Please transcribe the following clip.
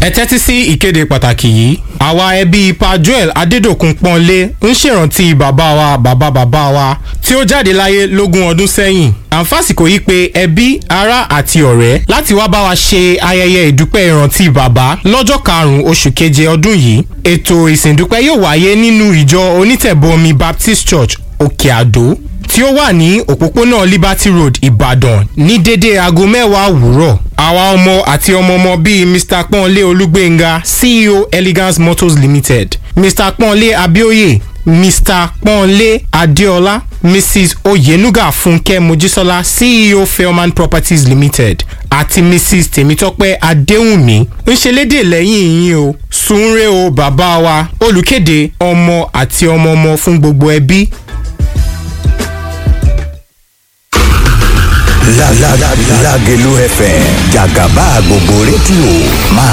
ẹ tẹ́tí sí ìkéde pàtàkì yìí àwa ẹbí pa joel adédòkun pọ́nlé ń ṣèrántí bàbá wa bàbá bàbá wa tí ó jáde láyé lógún ọdún sẹ́yìn àǹfàsìkò yìí pé ẹbí ará àti ọ̀rẹ́ láti wá bá wa ṣe ayẹyẹ ìdúpẹ́ ìrántí bàbá lọ́jọ́ karùn-ún oṣù keje ọdún yìí ètò ìsìndúpẹ́ yóò wáyé nínú ìjọ onítẹ̀bọmi baptist church òkè àdó tí ó wà ní òpópónà liberty road ìbàdàn ní dédé aago mẹ́wàá òwúrọ̀ àwa ọmọ àti ọmọọmọ bíi mr pọ́nlé olúgbénga ceo elegance motors limited mr pọ́nlé abioye mr pọ́nlé adéọlá mrs oyenuga fúnkẹ́ mojísọ́lá ceo fairman properties limited àti mrs tèmítọ́pẹ́ adéhùnmí ń ṣe lédè lẹ́yìn yín o sunre o bàbá wa olùkéde ọmọ àti ọmọọmọ fún gbogbo ẹbí Lágẹ̀lú FM jàgàbá gbogbo rédíò máa